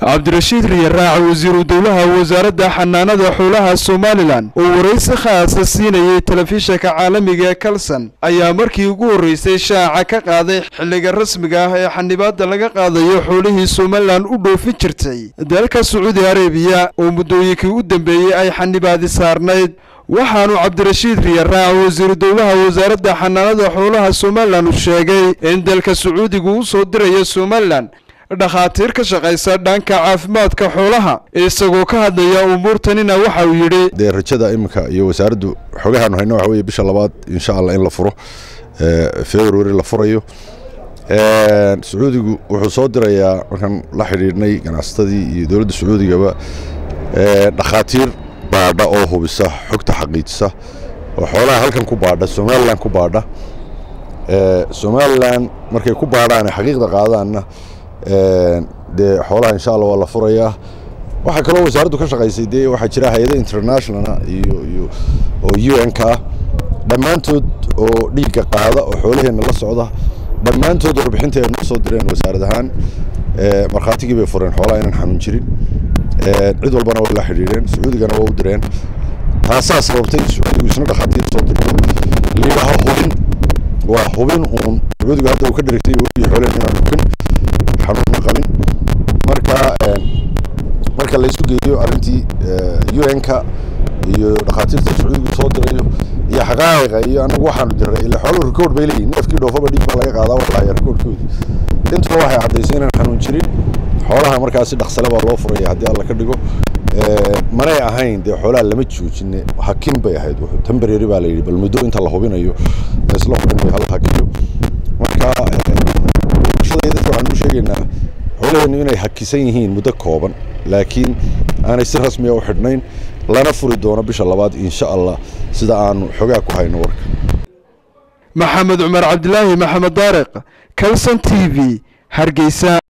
cabdirashiid riyaraac wasiiru dowlaha wasaaradda xanaanada xoolaha somalilan oo waraysi khaasa siinayay telefishanka caalamiga ee kalson ayaa markii ugu horreysay shaaca ka qaaday xilliga rasmiga ah ee xanibaadda laga qaadayo xoolihii somalilan u dhoofin jirtay dalka sacuudi arabiya oo muddooyinkii u dambeeyey ay xanibaadi saarnayd waxaanu cabdirashiid riyaraac wasiiru dowlaha wasaaradda xanaanada xoolaha somalilan sheegay in dalka sacuudigu u soo dirayo somalilan dhakhaatiir ka shaqaysa dhanka caafimaadka xoolaha isagoo ka hadlaya umuurtanina waxa uu yidhi dee rajada iminka iyo wasaaraddu xogahaanu hayno waxa weye bisha labaad insha allah in la furo february la furayo sacuudigu wuxuu soo dirayaa markaan la xidhiidhnay ganacsatadii iyo dowladda sacuudigaba dhakhaatiir baadha oo hubisa xogta xaqiijisa oo xoolaha halkan ku baadha somalilan ku baadha somalilan markay ku baadhaan xaqiiqda qaadaanna dee xoolaha insha allah waa la furayaa waxaa kaloo wasaaraddu ka shaqaysay dee waxaa jira hay-ada internationala iyo iyo oo u n ka ah dhammaantood oo dhiigga qaada oo xoolaheenna la socda dhammaantood warbixinta ay noo soo direen wasaarad ahaan markhaatigii bay fureen xoolaha inaan xanuun jirin cid walbana waa la xidhiidheen sacuudigana waa u direen taasaa sababtay sacuudigu isna dhakhaatiir soo dirto layidhaaho hubin waa hubin uun sacuudigu hadda uu ka dherigtay weliyo xoolehen inaan dhukin xanuunna qabin marka marka laysu geeyo arrintii u n ka iyo dhakhaatiirta sacuudigu soo dirayo iyo xaqaa'iqa iyo anagu waxaanu diray ila xooluhu rikood bay leeyihin neefkii dhoofaba dhiig baa laga qaadaa waa lahaya rikoodkoodi intuba waxay caddaysay inaan xanuun jirin xoolaha markaasi dhaqsale baa loo furaya haddii alla ka dhigo manay ahayn dee xoolaha lama joojine hakin bay ahayd tembarary baa la yidhi bal muddo inta la hubinayo laysla hubinayo hala hakiyo marka bulshada dadka waxaan u sheegaynaa xoolaheennu inay hakisan yihiin muddo kooban laakiin aanay si rasmiya u xidhnayn lana furi doono bisha labaad insha allah sida aanu xogaa ku hayno warka maxamed cumar cabdilaahi maxamed daariq kalson t v hargeysa